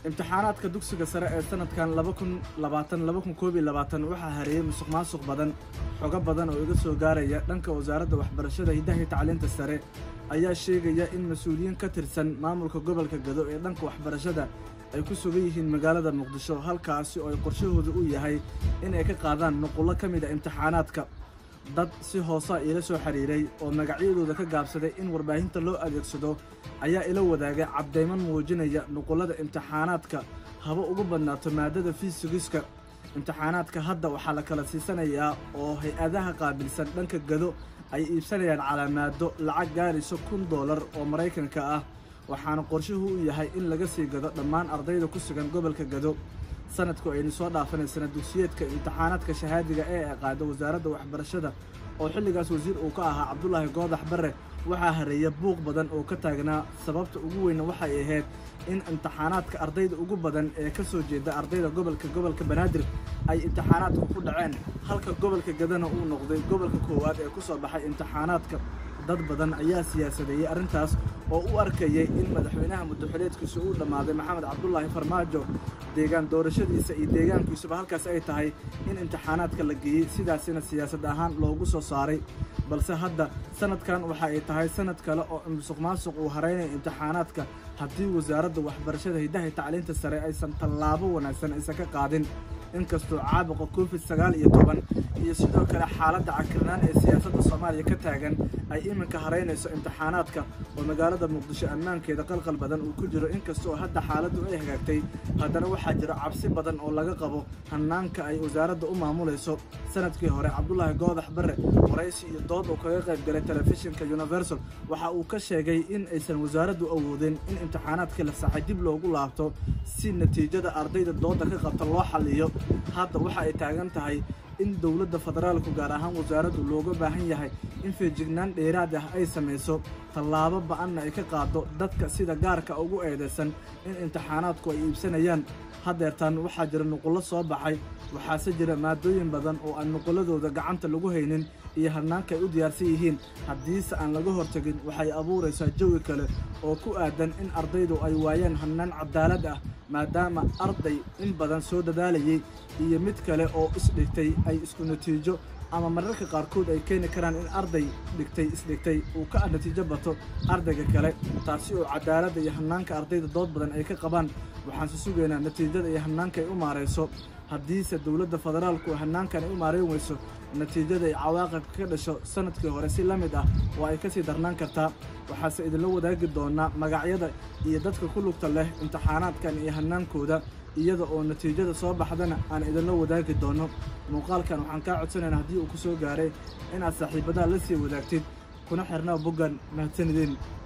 imtixaanaadka dugsiga sare ee sanadkan laba kun labaatan laba kun koob iyo labaatan waxaa hareeyey musuq maasuq badan xogo badan oo iga soo gaaraya dhanka wasaaradda waxbarashada hiddaha iyo tacliinta sare ayaa sheegaya in mas-uuliyiin ka tirsan maamulka gobolka gado ee dhanka waxbarashada ay ku sugan yihiin magaalada muqdisho halkaasi oo ay qorshahooda u yahay in ay ka qaadaan nuqullo ka mid a imtixaanaadka dad si hoosa iila soo xiriiray oo magacyadooda ka gaabsaday in warbaahinta loo adeegsado ayaa ila wadaagay caddayman muujinaya nuqullada imtixaanaadka haba ugu badnaato maadada fiisigiska imtixaanaadka hadda waxaa la kala siisanayaa oo hay-adaha qaabilsan dhanka gado ay iibsanayaan calaamaado lacag gaarayso kun doolar oo maraykanka ah waxaana qorshuhu u yahay in laga sii gado dhammaan ardayda ku sugan gobolka gado sanadku aynu soo dhaafanay sana dugsiyeedka imtixaanaadka shahaadiga ee ay qaado wasaaradda waxbarashada oo xilligaas wasiir uu ka ahaa cabdulaahi goodax barre waxaa hareeya buuq badan oo ka taagnaa sababta ugu weynna waxay ahayd in imtixaanaadka ardayda ugu badan ee ka soo jeeda ardayda gobolka gobolka banaadir ay imtixaanaadka ku dhaceen halka gobolka gadana uu noqday gobolka koowaad ee ku soo baxay imtixaanaadka dad badan ayaa siyaasadeeyey arrintaas oo u arkayay in madaxweynaha muddaxileedkiisu uu dhammaaday maxamed cabdulaahi farmaajo deegaan doorashadiisa iyo deegaankiisuba halkaas ay tahay in imtixaanaadka la geeyey sidaasina siyaasad ahaan loogu soo saaray balse hadda sanadkan waxa ay tahay sanad kale oo musuq maasuq uu haraynaya imtixaanaadka haddii wasaaradda waxbarashada hiddaha tacliinta sare aysan tallaabo wanaagsan aysan ka qaadin inkastoo caabuqa covid sagaal iyo toban iyo sidoo kale xaaladda cakirnaan ee siyaasadda soomaaliya ka taagan ay iminka haraynayso imtixaanaadka oo magaalada muqdisho ammaankeeda qalqal badan uu ku jiro inkastoo hadda xaaladdu ay hagaagtay haddana waxaa jira cabsi badan oo laga qabo hannaanka ay wasaaradda u maamulayso sanadkii hore cabdulaahi goodax barre waraysi iyo dood uu kaga qayb galay telefishinka universal waxa uu ka sheegay in aysan wasaaraddu awoodin in imtixaanaadkii la saxay dib loogu laabto si natiijada ardayda dooda ka qabta loo xalliyo hadda waxa ay taagan tahay in dowladda federaalku gaar ahaan wasaaraddu looga baahan yahay in feejignaan dheeraad ah ay samayso tallaabo ba-anna ay ka qaado dadka sida gaarka ugu eedaysan in imtixaanaadku ay iibsanayaan haddeertaan waxaa jira nuqullo soo baxay waxaase jira maadooyin badan oo aan nuqulladooda gacanta lagu haynin iyo hannaanka ay u diyaarsan yihiin haddiise aan laga hortegin waxay abuuraysaa jawi kale oo ku aadan in ardaydu ay waayaan hannaan cadaalad ah maadaama arday in badan soo dadaalayay iyo mid kale oo isdhigtay ay isku natiijo ama mararka qaarkood ay keeni karaan in arday dhigtay isdhigtay uu ka natiijo bato ardayga kale taasi oo cadaaladda iyo hannaanka ardayda dood badan ay ka qabaan waxaanse sugaynaa natiijada iyo hannaanka ay u maarayso haddiise dowladda federaalku hannaankan ay u maarayn weyso natiijada ay cawaaqibka ka dhasho sanadkii hore si la mid ah oo ay ka sii darnaan kartaa waxaase idinla wadaagi doonaa magacyada iyo dadka ku lugta leh imtixaanaadkan iyo hannaankooda iyada oo natiijada soo baxdana aan idinla wadaagi doono muuqaalkan waxaan kaa codsanaynaa haddii uu ku soo gaaray inaad saaxiibadaha la sii wadaagtid kuna xirnaa boggan mahadsanideen